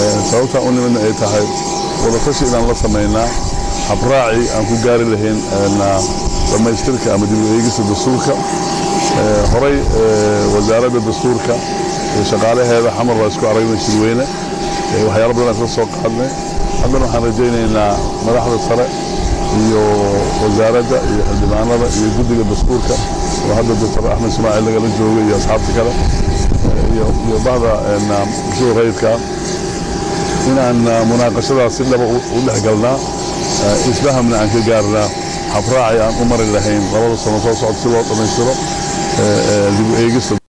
sababtaan u nimidna ay tahay wadatashi inaan la samaynaa habraaci aan ku gaari lahayn dhammaystirka ama dib u eegista dastuurka horay wasaaradda dastuurka iyo shaqaalaheeda xamar baa isku aragnay shirweyne waxyaalo badan isla soo qaadnay haddana waxaan rajaynaynaa madaxda sare iyo wasaaradda iyo xildhibaanada iyo guddiga dastuurka oo hadda doctor axmed ismaaciil lagala jooga iyo asxaabta kale iyo bahda bulshada rayidka inaan munaaqashadaas si dhaba u dhex galnaa isfahamna aan ka gaarnaa habraaci aan u mari lahayn labada sano soo socda si loo dhammaystiro dib u eegista